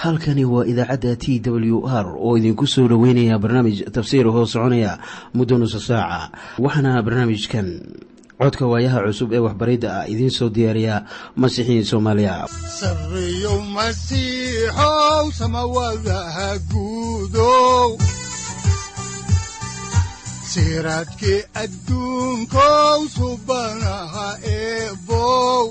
halkani waa idaacadda t w r oo idinku soo dhoweynaya barnaamij tafsiir hoo soconaya muddo nusa saaca waxaana barnaamijkan codka waayaha cusub ee waxbaridda ah idiin soo diyaariya masiixiin soomaaliya sareyow masiixow samawadaha guudow siraadkii adduunkow subanaha eebow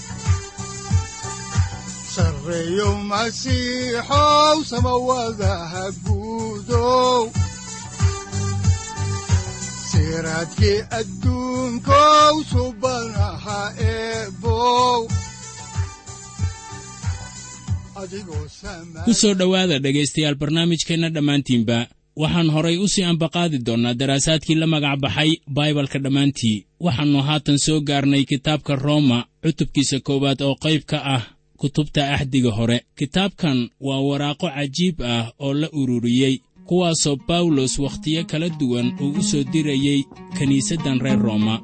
sareyow masiixow samawadaha guudow siraadkii adduunkow subanaha eebow ku soo dhowaada dhegaystayaal barnaamijkeenna dhammaantiinba waxaan horay u sii ambaqaadi doonnaa daraasaadkii la magac baxay baibalka dhammaantii waxaannu haatan soo gaarnay kitaabka rooma cutubkiisa koowaad oo qayb ka ah kutubta axdiga hore kitaabkan waa waraaqo cajiib ah oo la ururiyey kuwaasoo bawlos wakhtiyo kala duwan uu u soo dirayey kiniisaddan reer rooma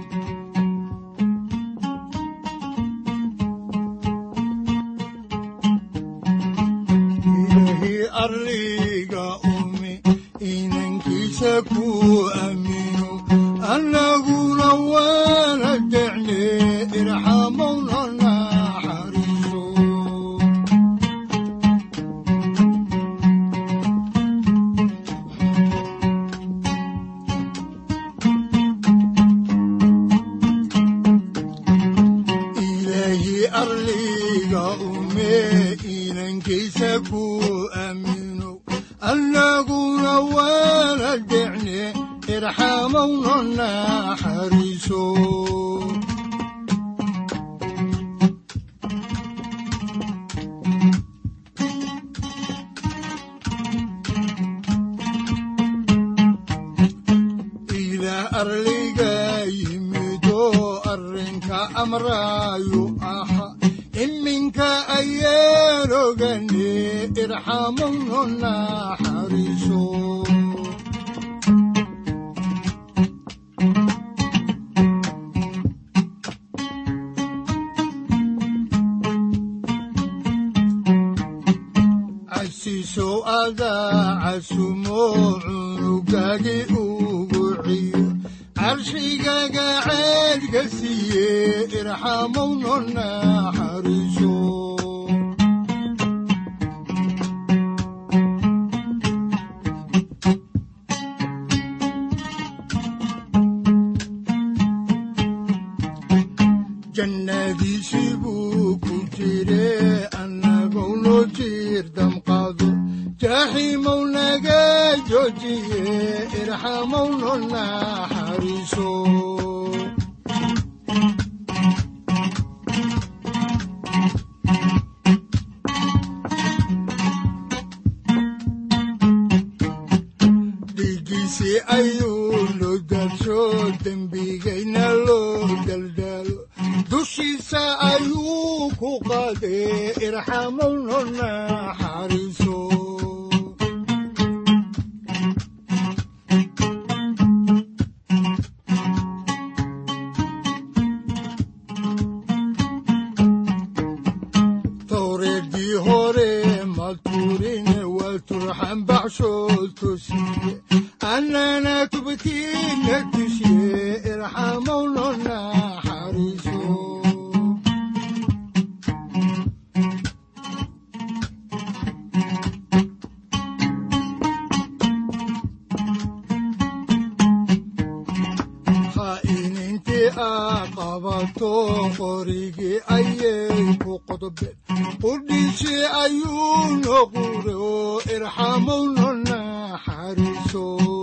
annaguna waana decne irxamowna naxariiso ilaahi arliga ume inankiisa ku aamino annaguna waana decne irxamowna naxariiso ilaah arliga yimido arrinka amraayu aha iminka ayaan ogane irxamowna naxariiso casiisow adaa casumo cunugagi ugu ciyo carshigaga ceedka siiye irxamowna naxariiso jannadiisii buu ku jire annagou noo jiir damqado jaaxiimow naga joojiye irxamowna naxariiso dhiiggiisii ayuu loo daadsho dembigayna loo daldaalo dushiisa ayuu ku qaadee irxamowna naxariiso towreedii hore maltuurine waa turxan baxshood tosiye annana tubtiina tushiye irxamowna naxariiso khaa'inintii aa qabato qorigii ayay ku qodobeen qudhiisii ayuu noqure oo irxamowna naxariiso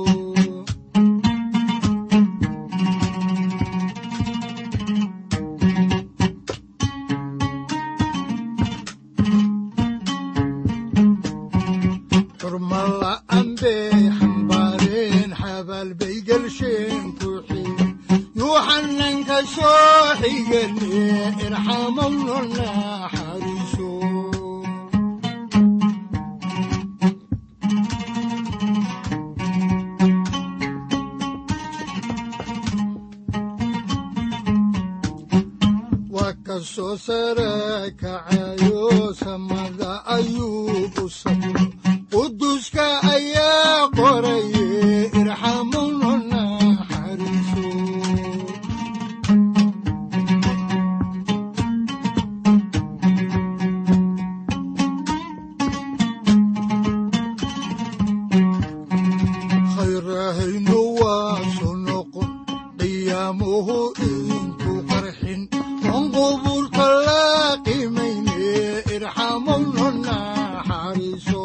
xurmala'an bay xambaareen xabaal bay gelsheen ku xigen yuuxananka soo xigane irxamowna naxariiso waa ka soo sare kacayo samada ayuu no naxariiso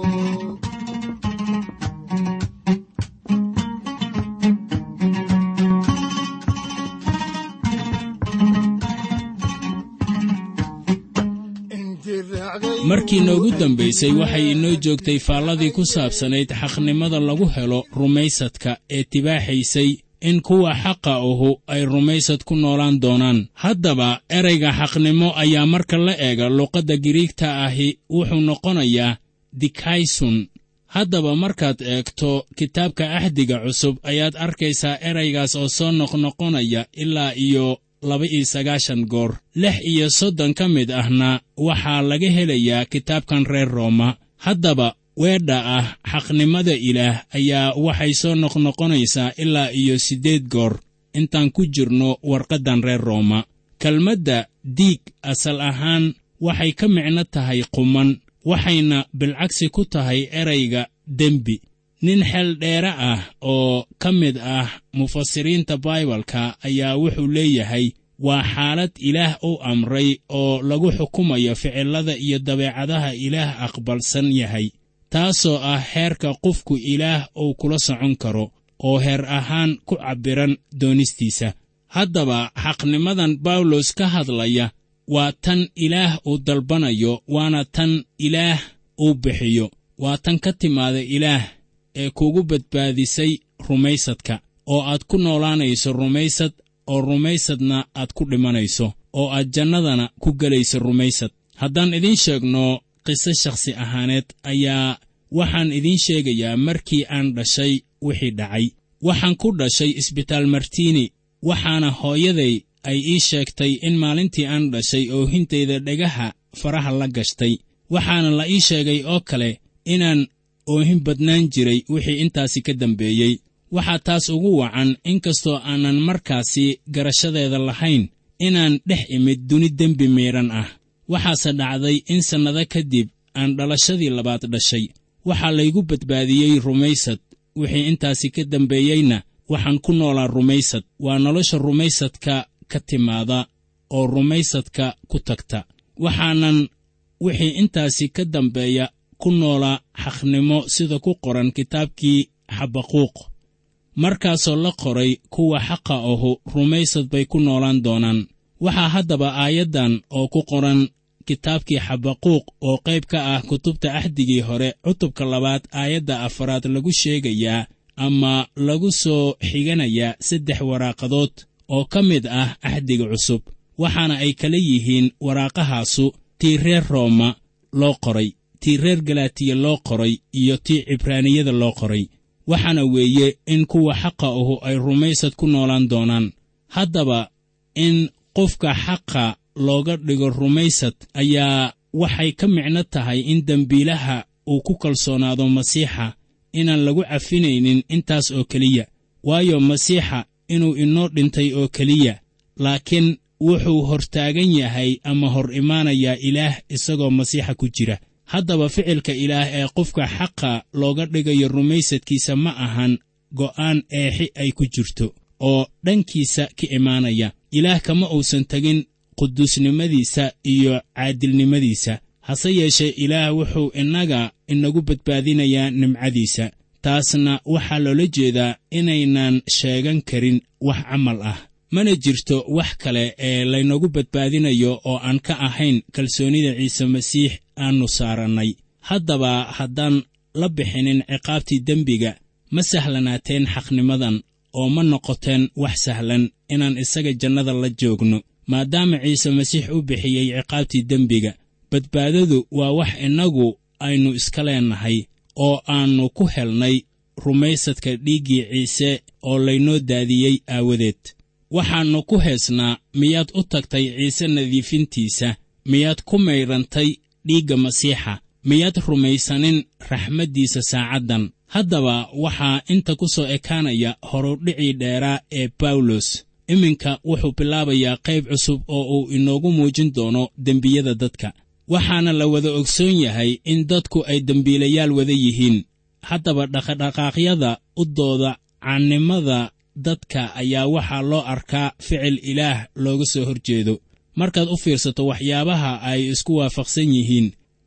intii raacday markii noogu dambaysay waxay inoo joogtay faalladii ku saabsanayd xaqnimada lagu helo rumaysadka ee tibaaxaysay in kuwa xaqa ahu ay rumaysad ku noolaan doonaan haddaba erayga xaqnimo ayaa marka la eega luqadda giriigta ahi wuxuu noqonayaa dikaysun haddaba markaad eegto kitaabka axdiga cusub ayaad arkaysaa eraygaas oo soo noqnoqonaya ilaa iyo laba-iyo sagaashan goor lix iyo soddon ka mid ahna waxaa laga helayaa kitaabkan reer rooma haddaba weedha ah xaqnimada ilaah ayaa waxay soo noqnoqonaysaa ilaa iyo siddeed goor intaan ku jirno warqaddan reer rooma kelmadda diig asal ahaan waxay ka micno tahay quman waxayna bilcagsi ku tahay erayga dembi nin xeel dheere ah oo ka mid ah mufasiriinta baibalka ayaa wuxuu leeyahay waa xaalad ilaah u amray oo lagu xukumayo ficillada iyo dabeecadaha ilaah aqbalsan yahay taasoo ah heerka qofku ilaah uu kula socon karo oo heer ahaan ku cabbiran doonistiisa haddaba xaqnimadan bawlos ka hadlaya waa tan ilaah uu dalbanayo waana tan ilaah uu bixiyo waa tan ka timaada ilaah ee kugu badbaadisay rumaysadka oo aad ku noolaanayso rumaysad oo rumaysadna aad ku dhimanayso oo aad jannadana ku gelayso rumaysad haddaan idiin sheegno qiso shakhsi ahaaneed ayaa waxaan idiin sheegayaa markii aan dhashay wixii dhacay waxaan ku dhashay isbitaal martiini waxaana hooyaday ay ii sheegtay in maalintii aan dhashay oohintayda dhegaha faraha la gashtay waxaana la ii sheegay oo kale inaan oohin badnaan jiray wixii intaasi ka dambeeyey waxaa taas ugu wacan inkastoo aanan markaasi garashadeeda lahayn inaan dhex imid duni dembi miidhan ah waxaase dhacday in sannado kadib aan dhalashadii labaad dhashay waxaa laygu badbaadiyey rumaysad wixii intaasi ka dambeeyeyna waxaan ku noolaa rumaysad waa nolosha rumaysadka ka timaada oo rumaysadka ku tagta waxaanan wixii intaasi ka dambeeya ku noolaa xaqnimo sida ku qoran kitaabkii xabaquuq markaasoo la qoray kuwa xaqa ahu rumaysad bay ku noolaan doonaan waxaa haddaba aayaddan oo ku qoran kitaabkii xabaquuq oo qayb ka ah kutubta axdigii hore cutubka labaad aayadda afaraad lagu sheegayaa ama lagu soo xiganayaa saddex waraaqadood oo ka mid ah axdiga cusub waxaana ay kala yihiin waraaqahaasu tii reer rooma loo qoray tii reer galaatiya loo qoray iyo tii cibraaniyada loo qoray waxaana weeye in kuwa xaqa ahu ay rumaysad ku noolaan doonaan haddaba in qofka xaqa looga dhigo rumaysad ayaa waxay ka micno tahay in dembiilaha uu ku kalsoonaado masiixa inaan lagu cafinaynin intaas oo keliya waayo masiixa inuu inoo dhintay oo keliya laakiin wuxuu hortaagan yahay ama hor imaanayaa ilaah isagoo masiixa ku jira haddaba ficilka ilaah ee qofka xaqa looga dhigayo rumaysadkiisa ma ahan go'aan eexi ay ku jirto oo dhankiisa ka imaanaya ilaah kama uusan tegin quduusnimadiisa iyo caadilnimadiisa hase yeeshee ilaah wuxuu innaga inagu badbaadinayaa nimcadiisa taasna waxaa loola jeedaa inaynan sheegan karin wax camal ah mana jirto wax kale ee laynagu badbaadinayo oo aan ka ahayn kalsoonnida ciise masiix aannu saarannay haddaba haddaan la bixinin ciqaabtii dembiga ma sahlanaateen xaqnimadan oo ma noqoteen wax sahlan inaan isaga jannada la joogno maadaama ciise masiix u bixiyey ciqaabtii dembiga badbaadadu waa wax innagu aynu iska leennahay oo aannu ku helnay rumaysadka dhiiggii ciise oo laynoo daadiyey aawadeed waxaannu ku heesnaa miyaad u tagtay ciise nadiifintiisa miyaad ku maydhantay dhiigga masiixa miyaad rumaysanin raxmaddiisa saacaddan haddaba waxaa inta ku soo ekaanaya horudhicii dheeraa ee bawlos iminka wuxuu bilaabayaa qayb cusub oo uu inoogu muujin doono dembiyada dadka waxaana la wada ogsoon yahay in dadku ay dembiilayaal wada yihiin haddaba dhaqadhaqaaqyada u dooda caannimada dadka ayaa waxaa loo arkaa ficil ilaah looga soo hor jeedo markaad u fiirsato waxyaabaha ay isku waafaqsan yihiin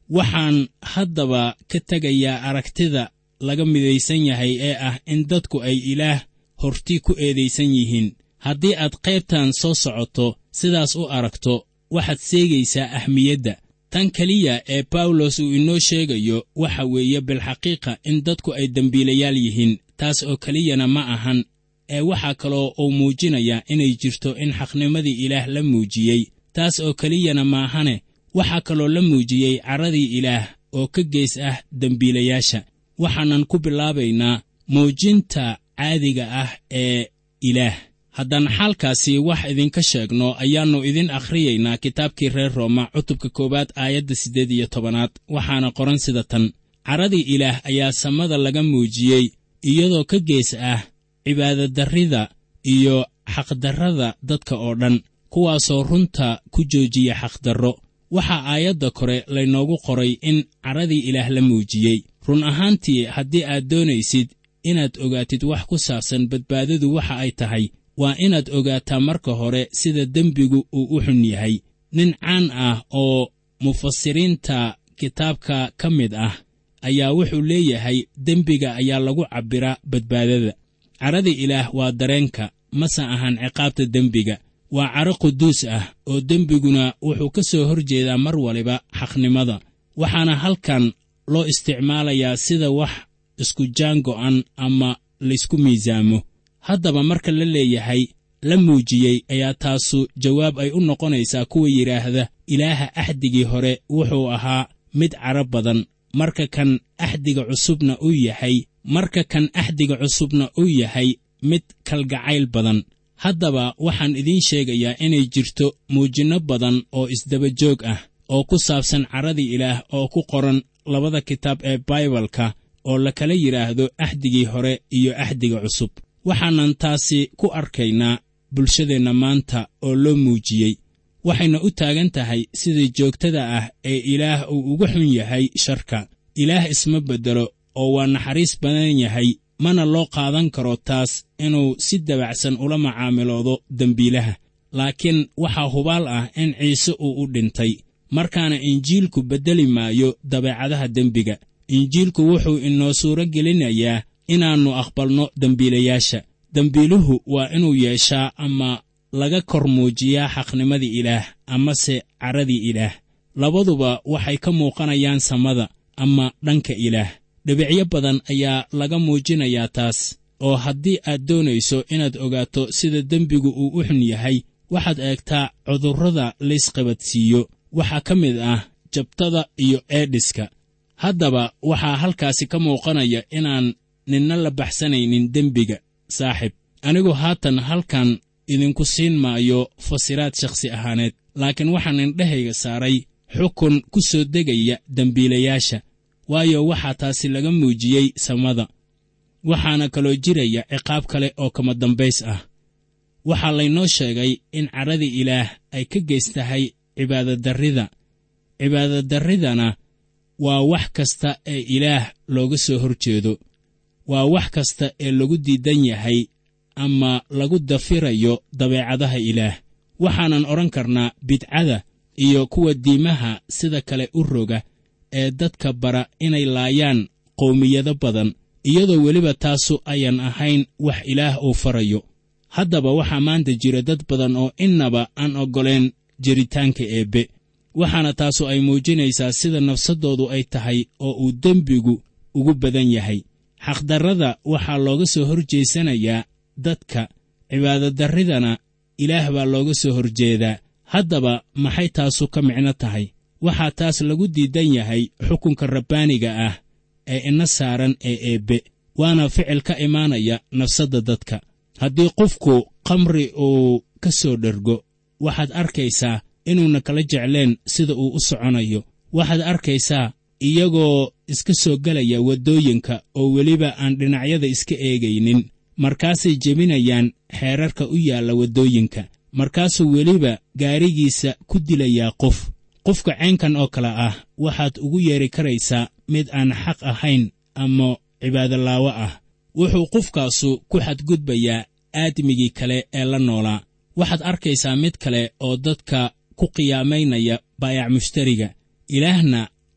waxaan haddaba ka tegayaa aragtida laga midaysan yahay ee ah in dadku ay ilaah horti ku eedaysan yihiin haddii aad qaybtan soo socoto sidaas u aragto waxaad seegaysaa ahmiyadda tan keliya ee bawlos uu inoo sheegayo waxa weeye bilxaqiiqa in dadku ay dembiilayaal yihiin taas oo keliyana ma ahan ee waxaa kaloo uu muujinayaa inay jirto in xaqnimadii ilaah la muujiyey taas oo keliyana maahane waxaa kaloo la muujiyey carradii ilaah oo ka geys ah dembiilayaasha waxaanan ku bilaabaynaa muujinta caadiga ah ee ilaah haddaan xaalkaasi wax idinka sheegno ayaannu idin akhriyaynaa kitaabkii reer rooma cutubka koowaad aayadda siddeed iyo tobanaad waxaana qoran sida tan carradii ilaah ayaa samada laga muujiyey iyadoo ka gees ah cibaadadarrida iyo xaqdarrada dadka oo dhan kuwaasoo runta ku joojiya xaqdarro waxaa aayadda kore laynoogu qoray in carradii ilaah la muujiyey run ahaantii haddii aad doonaysid inaad ogaatid wax ku saabsan badbaadadu waxa ay tahay waa inaad ogaataa marka hore sida dembigu uu u xun yahay nin caan ah oo mufasiriinta kitaabka ka mid ah ayaa wuxuu leeyahay dembiga ayaa lagu cabbiraa badbaadada carrada ilaah waa dareenka mase ahan ciqaabta dembiga waa caro quduus ah oo dembiguna wuxuu ka soo hor jeedaa mar waliba xaqnimada waxaana halkan loo isticmaalayaa sida wax isku jaan go'an ama laysku miisaamo haddaba marka la leeyahay la muujiyey ayaa taasu jawaab ay u noqonaysaa kuwa yidhaahda ilaaha axdigii hore wuxuu ahaa mid caro badan marka kan axdiga cusubna uu yahay marka kan axdiga cusubna uu yahay mid kalgacayl badan haddaba waxaan idiin sheegayaa inay jirto muujinno badan oo isdaba joog ah oo ku saabsan carradii ilaah oo ku qoran labada kitaab ee baibalka oo la kala yidhaahdo axdigii hore iyo axdiga cusub waxaanan taasi ku arkaynaa bulshadeenna maanta oo loo muujiyey waxayna u taagan tahay sida joogtada ah ee ilaah uu uga xun yahay sharka ilaah isma beddelo oo waa naxariis badan yahay mana loo qaadan karo taas inuu si dabacsan ula macaamiloodo dembiilaha laakiin waxaa hubaal ah in ciise uu u dhintay markaana injiilku beddeli maayo dabeecadaha dembiga injiilku wuxuu inoo suuro gelinayaa inaannu aqbalno dembiilayaasha dembiiluhu waa inuu yeeshaa ama laga kor muujiyaa xaqnimadii ilaah amase carradii ilaah labaduba waxay ka muuqanayaan samada ama dhanka ilaah dhibicyo badan ayaa laga muujinayaa taas oo haddii aad doonayso inaad ogaato sida dembigu uu u xun yahay waxaad eegtaa cudurrada laysqabadsiiyo waxaa ka mid ah jabtada iyo eedhiska haddaba waxaa halkaasi ka muuqanaya inaan ninna la baxsanaynin dembiga saaxib anigu haatan halkan idinku siin maayo fasiraad shakhsi ahaaneed laakiin waxaan indhahayga saaray xukun ku soo degaya dembiilayaasha waayo waxaa taasi laga muujiyey samada waxaana kaloo jiraya ciqaab kale oo kama dambays ah waxaa laynoo sheegay in carradii ilaah ay ka geys tahay cibaadadarrida cibaadadarridana waa wax kasta ee ilaah looga soo hor jeedo waa wax kasta ee lagu diidan yahay ama lagu dafirayo dabeecadaha ilaah waxaanan odhan karnaa bidcada iyo kuwa diimaha sida kale u roga ee dadka bara inay laayaan qowmiyado badan iyadoo weliba taasu ayan ahayn wax ilaah uu farayo haddaba waxaa maanta jira dad badan oo innaba aan oggoleen jiritaanka eebbe waxaana taasu ay muujinaysaa sida nafsaddoodu ay tahay oo uu dembigu ugu badan yahay xaqdarrada waxaa looga soo hor jeesanayaa dadka cibaadadarridana ilaah baa looga soo horjeedaa haddaba maxay taasu ka micno tahay waxaa taas lagu diidan yahay xukunka rabbaaniga ah ee ina saaran ee eebbe waana ficil ka imaanaya nafsadda dadka haddii qofku khamri uu ka soo dhergo waxaad arkaysaa inuuna kala jecleen sida uu u soconayo waxaad arkaysaa iyagoo iska soo gelaya waddooyinka oo weliba aan dhinacyada iska eegaynin markaasay jebinayaan xeerarka u yaalla waddooyinka markaasuu weliba gaarigiisa ku dilayaa qof qofka caynkan oo kale ah waxaad ugu yeeri karaysaa mid aan xaq ahayn ama cibaadolaawo ah wuxuu qofkaasu ku xadgudbayaa aadmigii kale ee la noolaa waxaad arkaysaa mid kale oo dadka ku qiyaamaynaya baayac mushtariga ilaahna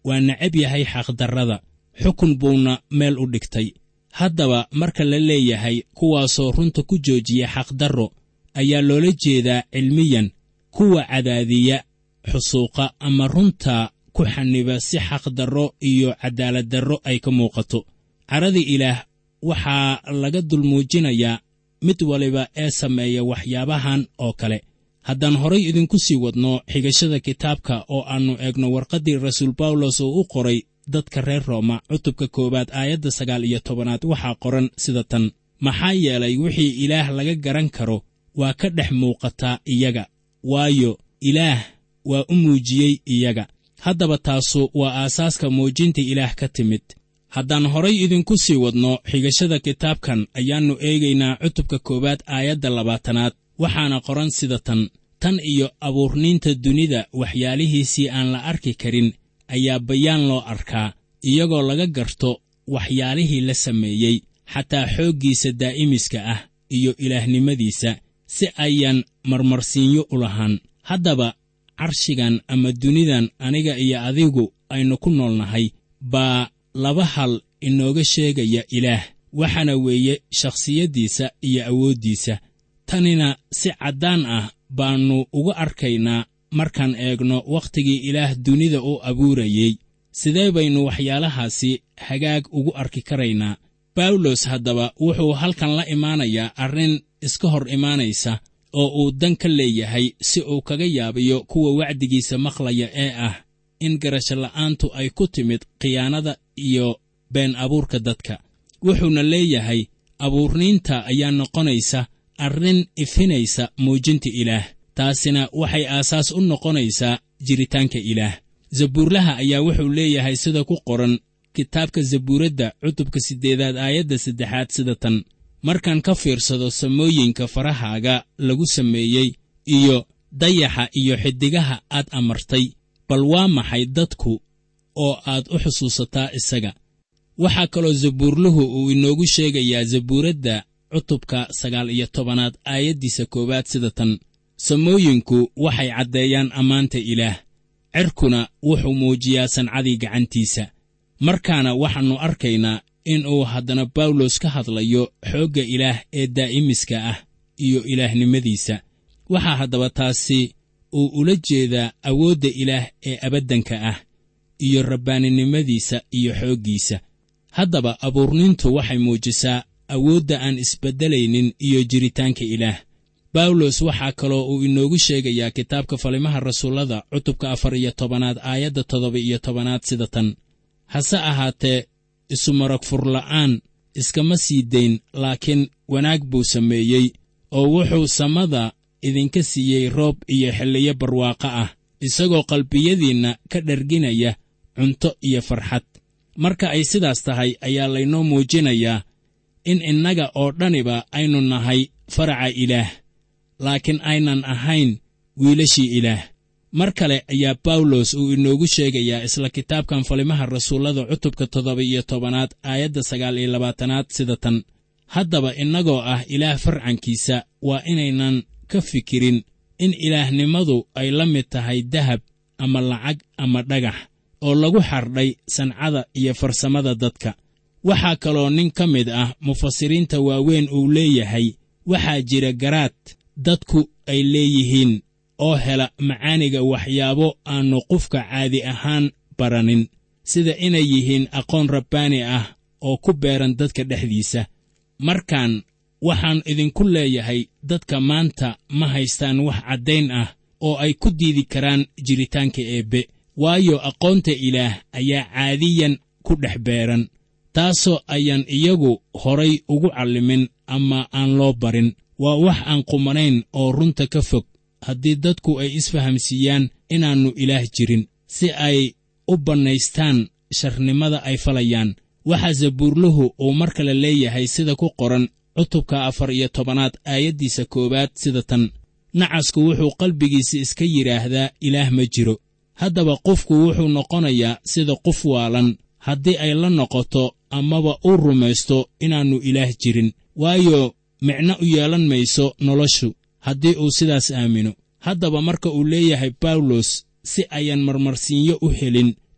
waa necab yahay xaqdarrada xukun buuna meel u dhigtay haddaba marka la leeyahay kuwaasoo runta ku joojiya xaqdarro ayaa loola jeedaa cilmiyan kuwa cadaadiya xusuuqa ama runta ku xaniba si xaqdarro iyo cadaaladdarro ay ka muuqato caradii ilaah waxaa laga dulmuujinayaa mid waliba ee sameeya waxyaabahan oo kale haddaan horay idinku sii wadno xigashada kitaabka oo aannu eegno warqaddii rasuul bawlos oo u qoray dadka reer rooma cutubka koowaad aayadda sagaal iyo tobanaad waxaa qoran sida tan maxaa yeelay wixii ilaah laga garan karo waa ka dhex muuqataa iyaga waayo ilaah waa u muujiyey iyaga haddaba taasu waa aasaaska muujinta ilaah ka timid haddaan horay idinku sii wadno xigashada kitaabkan ayaannu eegaynaa cutubka koowaad aayadda labaatanaad waxaana qoran sida tan tan iyo abuurniinta dunida waxyaalihiisii aan la arki karin ayaa bayaan loo arkaa iyagoo laga garto waxyaalihii la sameeyey xataa xooggiisa daa'imiska ah iyo ilaahnimadiisa si ayaan marmarsiinyo u lahaan haddaba carshigan ama dunidan aniga iyo adigu aynu ku noolnahay baa laba hal inooga sheegaya ilaah waxaana weeye shakhsiyaddiisa iyo awooddiisa tanina si caddaan ah baannu uga arkaynaa markaan eegno wakhtigii ilaah dunida u abuurayey sidee baynu waxyaalahaasi hagaag ugu arki karaynaa bawlos haddaba wuxuu halkan la imaanayaa arrin iska hor imaanaysa oo uu dan ka leeyahay si uu kaga yaabiyo kuwa wacdigiisa maqlaya ee ah in garashola'aantu ay ku timid khiyaanada iyo been abuurka dadka wuxuuna leeyahay abuurniinta ayaa noqonaysa arrin ifinaysa muujinta ilaah taasina waxay aasaas u noqonaysaa jiritaanka ilaah zabuurlaha ayaa wuxuu leeyahay sida ku qoran kitaabka zabuuradda cutubka siddeedaad aayadda saddexaad sida tan markaan ka fiirsado samooyinka farahaaga lagu sameeyey iyo dayaxa iyo xiddigaha aad amartay bal waa maxay dadku oo aad u xusuusataa isaga waxaa kaloo zabuurluhu uu inoogu sheegayaa zabuuradda cutubka sagaal iyo tobanaad aayaddiisa koowaad sida tan samooyinku waxay caddeeyaan ammaanta ilaah cerkuna wuxuu muujiyaa sancadii gacantiisa markaana waxaannu arkaynaa in uu haddana bawlos ka hadlayo xoogga ilaah ee daa'imiska ah iyo ilaahnimadiisa waxaa haddaba taasi uu ula jeedaa awoodda ilaah ee abaddanka ah iyo rabbaaninimadiisa iyo xooggiisa haddaba abuurnintu waxay muujisaa awoodda aan isbeddelaynin iyo jiritaanka ilaah bawlos waxaa kaloo uu inoogu sheegayaa kitaabka falimaha rasuullada cutubka afar iyo tobanaad aayadda toddoba iyo tobanaad sida tan hase ahaatee isumarag furla'aan iskama sii dayn laakiin wanaag buu sameeyey oo wuxuu samada idinka siiyey roob iyo xilliyo barwaaqo ah isagoo qalbiyadiinna ka dharginaya cunto iyo farxad marka ay sidaas tahay ayaa laynoo muujinayaa in innaga oo dhaniba aynu nahay faraca ilaah laakiin aynan ahayn wiilashii ilaah mar kale ayaa bawlos uu inoogu sheegayaa isla kitaabkan falimaha rasuullada cutubka toddoba iyo tobanaad aayadda sagaal iyo labaatanaad sida tan haddaba innagoo ah ilaah farcankiisa waa inaynan ka fikirin in ilaahnimadu ay la mid tahay dahab ama lacag ama dhagax oo lagu xardhay sancada iyo farsamada dadka waxaa kaloo nin ka mid ah mufasiriinta waaweyn uu leeyahay waxaa jira garaad dadku ay leeyihiin oo hela macaaniga waxyaabo aannu qofka caadi ahaan baranin sida inay yihiin aqoon rabbaani ah oo ku beeran dadka dhexdiisa markaan waxaan idinku leeyahay dadka maanta ma haystaan wax caddayn ah oo ay ku diidi karaan jiritaanka eebbe waayo aqoonta ilaah ayaa caadiyan ku dhex beeran taasoo ayaan iyagu horay ugu callimin ama aan loo barin waa wax aan qumanayn oo runta ka fog haddii dadku ay isfahamsiiyaan inaannu ilaah jirin si ay u bannaystaan sharnimada ay falayaan waxaa zabuurluhu uu mar kale leeyahay sida ku qoran cutubka afar iyo tobanaad aayaddiisa koowaad sida tan nacasku wuxuu qalbigiisa iska yidhaahdaa ilaah ma jiro haddaba qofku wuxuu noqonayaa sida qof waalan haddii ay la noqoto amaba uu rumaysto inaannu ilaah jirin waayo micno u yeelan mayso noloshu haddii uu sidaas aamino haddaba marka uu leeyahay bawlos si ayaan marmarsiinyo u helin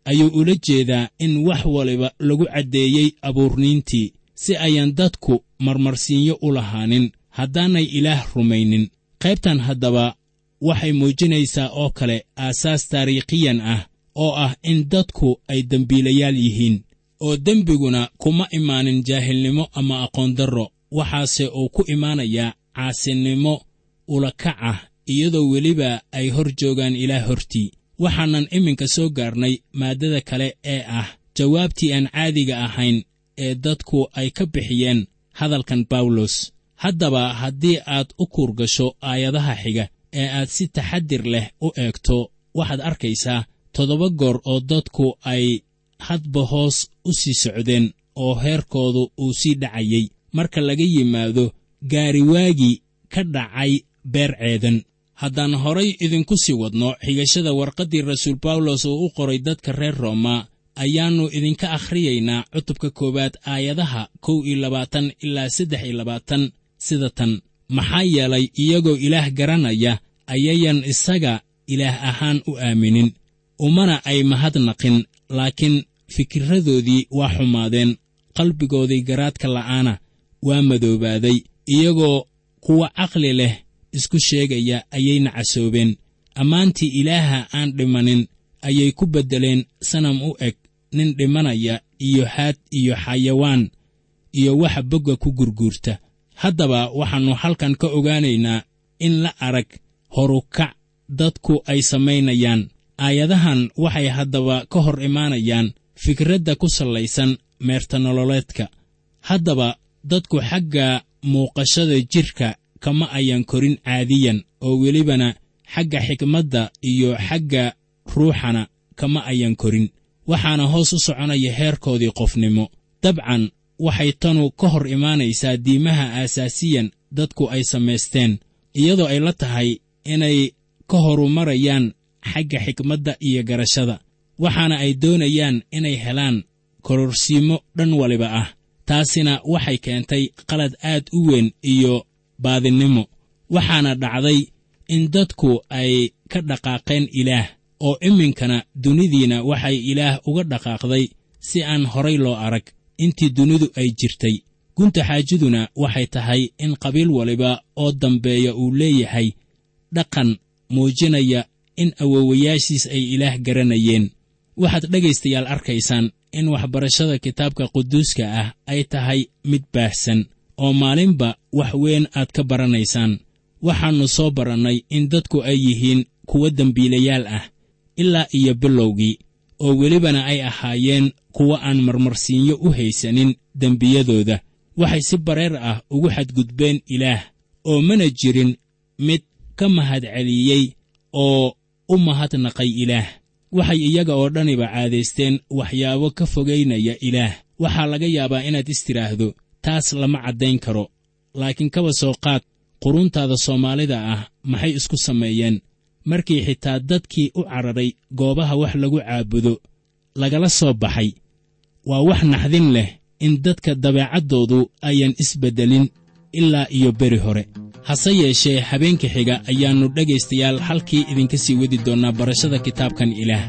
ayuu ula jeedaa in wax waliba lagu caddeeyey abuurniintii si ayaan dadku marmarsiinyo u lahaanin haddaanay ilaah rumaynin qaybtan haddaba waxay muujinaysaa oo kale aasaas taariikhiyan ah oo ah in dadku ay dembiilayaal yihiin oo dembiguna kuma imaanin jaahilnimo ama aqoondarro waxaase uu ku imaanayaa caasinimo ulakac ah iyadoo weliba ay hor joogaan ilaah hortii waxaanan iminka soo gaarnay maaddada kale ee ah jawaabtii aan caadiga ahayn ee dadku ay ka bixiyeen hadalkan bawlos haddaba haddii aad u kuurgasho aayadaha xiga ee aad si taxadir leh u eegto waxaad arkaysaa toddoba goor oo dadku ay hadba hoos u sii socdeen oo heerkoodu uu sii dhacayey marka laga yimaado gaariwaagii ka dhacay beer ceedan haddaan horay idinku sii wadno xigashada warqaddii rasuul bawlos uu u qoray dadka reer rooma ayaannu idinka akhriyaynaa cutubka koowaad aayadaha kow iyo labaatan ilaa saddex iyo labaatan sida tan maxaa yeelay iyagoo ilaah garanaya ayayan isaga ilaah ahaan u aaminin umana ay mahadnaqin laakiin fikirradoodii waa xumaadeen qalbigoodii garaadka la'aana waa madoobaaday iyagoo kuwa caqli leh isku sheegaya ayay nacasoobeen ammaantii ilaaha aan dhimanin ayay ku beddeleen sanam u eg nin dhimanaya iyo haad iyo xayawaan iyo waxa bogga ku gurguurta haddaba waxaannu halkan ka ogaanaynaa in la arag horukac dadku ay samaynayaan aayadahan waxay haddaba ka hor imaanayaan fikradda ku sallaysan meertanololeedka haddaba dadku xagga muuqashada jidhka kama ayan korin caadiyan oo welibana xagga xikmadda iyo xagga ruuxana kama ayan korin waxaana hoos u soconaya heerkoodii qofnimo dabcan waxay tanu ka hor imaanaysaa diimaha aasaasiyan dadku ay samaysteen iyadoo ay la tahay inay ka horumarayaan xagga xikmadda iyo garashada waxaana ay doonayaan inay helaan kororsiimo dhan waliba ah taasina waxay keentay qalad aad u weyn iyo baadinnimo waxaana dhacday in dadku ay ka dhaqaaqeen ilaah oo iminkana dunidiina waxay ilaah uga dhaqaaqday si aan horay loo arag intii dunidu ay jirtay gunta xaajiduna waxay tahay in qabiil waliba oo dambeeya uu leeyahay dhaqan muujinaya in awowayaashiis ay ilaah garanayeen waxaad dhegaystayaal arkaysaan in waxbarashada kitaabka quduuska ah ay tahay mid baahsan oo maalinba wax weyn aad ka baranaysaan waxaannu soo barannay in dadku ay yihiin kuwo dembiilayaal ah ilaa iyo bilowgii oo welibana ay ahaayeen kuwo aan marmarsiinyo u haysanin dembiyadooda waxay si bareer ah ugu xadgudbeen ilaah oo mana jirin mid ka mahadceliyey oo u mahadnaqay ilaah waxay iyaga oo dhaniba caadaysteen waxyaabo ka fogaynaya ilaah waxaa laga yaabaa inaad istidhaahdo taas lama caddayn karo laakiin kaba soo qaad quruntaada soomaalida ah maxay isku sameeyeen markii xitaa dadkii u cararay goobaha wax lagu caabudo lagala soo baxay waa wax naxdin leh in dadka dabeecaddoodu ayan isbeddelin ilaa iyo beri hore hase yeeshee habeenka xiga ayaannu dhegaystayaal halkii idinka sii wadi doonnaa barashada kitaabkan ilaah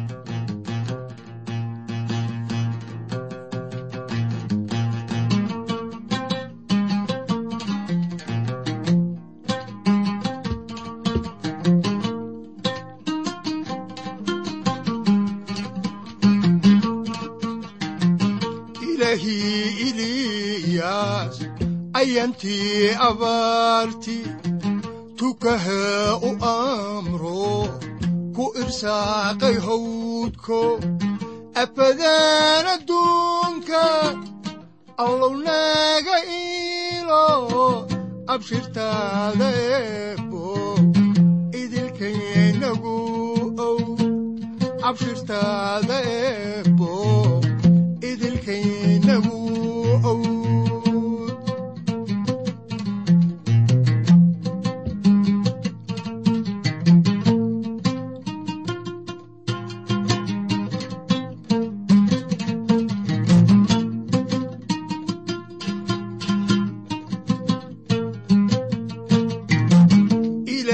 ilaahii iliyaas ayantii abaarti tukaha u amro ku irsaaqay hawdko apadaan adduunka allow naga iilo abshirtaada eebbo idilkaynagu ow abshirtaada eebbo idilkaynagu owd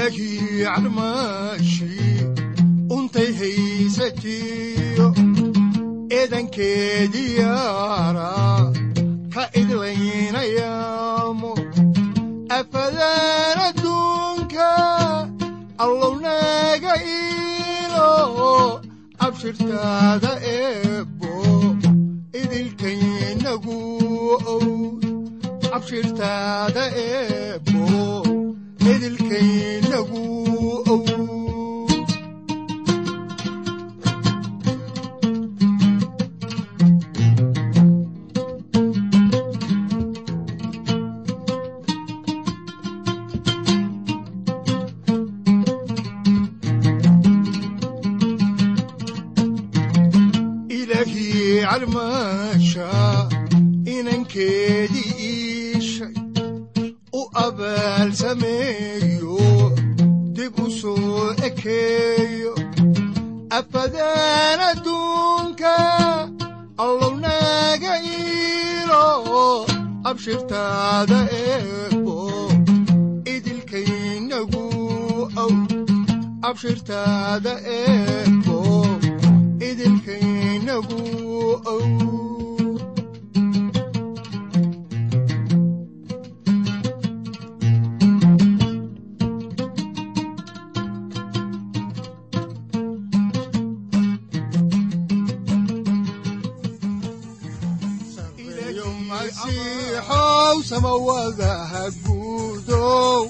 ilaahii calmaashi untay haysatiyo inankeediyaara ka idlaynayaamo afadan adduunka allownaga iilo abshirtaada eebbo idilkaynagu ow abshirtaada eebbo idilkaynagu ow ilaahii calmaasha inankeedii iishay u abaal sameeyo dib u soo ekeeyo afadaan adduunka allownaga iilo abshirtaada eebbo idilkaynagu ow abshirtaada eebbo idilkaynagu ow ilayo masiixow samawadaha guudow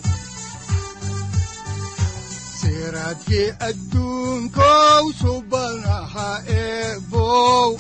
siraadkii adduunkow subanaha eebow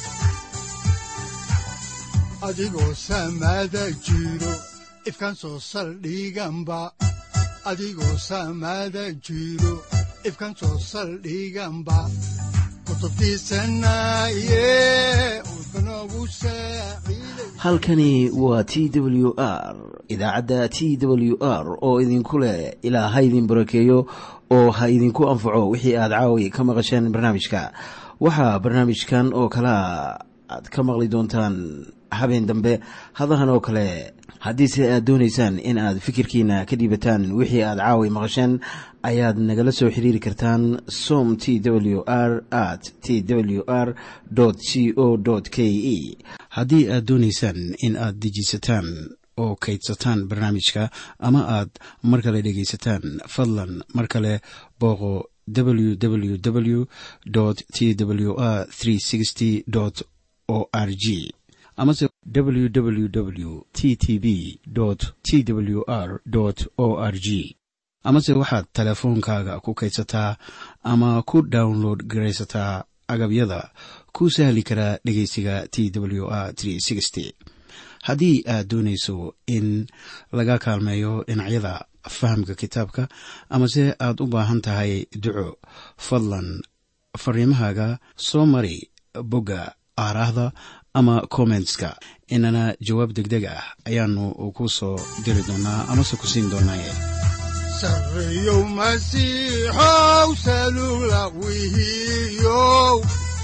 adigoo samada jiro ifkan soo saldhiganba adigoo samada jiro ifkan soo saldhiganba kutubtiisanaye udbanogu saaciiday halkani waa t w r idaacadda t w r oo idinku leh ilaa ha idin barakeeyo oo ha idinku anfaco wixii aad caawi ka maqasheen barnaamijka waxaa barnaamijkan oo kalea aad ka maqli doontaan habeen dambe hadahan oo kale haddiise aad doonaysaan in aad fikirkiina ka dhiibataan wixii aad caawi maqasheen ayaad nagala soo xiriiri kartaan som t w r at t w r c o k e haddii aad doonaysaan in aad dejiisataan oo kaydsataan barnaamijka ama aad mar kale dhegaysataan fadlan mar kale booqo www t w r o r g amase www t t b t w r o r g amase waxaad teleefoonkaaga ku kaydsataa ama ku download garaysataa agabyada ku sahli karaa dhegeysiga t w r haddii aad doonayso in laga kaalmeeyo dhinacyada fahamka kitaabka amase aad u baahan tahay duco fadlan fariimahaaga soo mari bogga aaraahda ama kommentska inana jawaab degdeg ah ayaanu ku soo diri doonaa amase ku siin doonaaye sarreyow masiixow salula wihiyow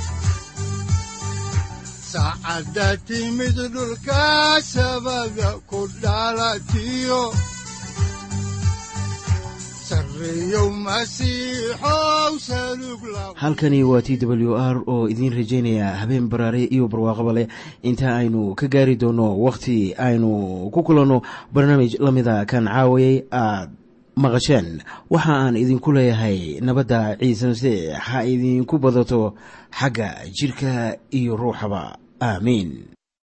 saacadda timid dhulka sabada ku dhalatiyo sarreyow masiixow salug la halkani waa t w r oo idiin rajaynaya habeen baraare iyo barwaaqaba leh inta aynu ka gaari doono wakhti aynu ku kulanno barnaamij la mida kan caawayay aad maqasheen waxa aan idinku leeyahay nabadda ciise masiix ha idinku badato xagga jidhka iyo ruuxaba aamiin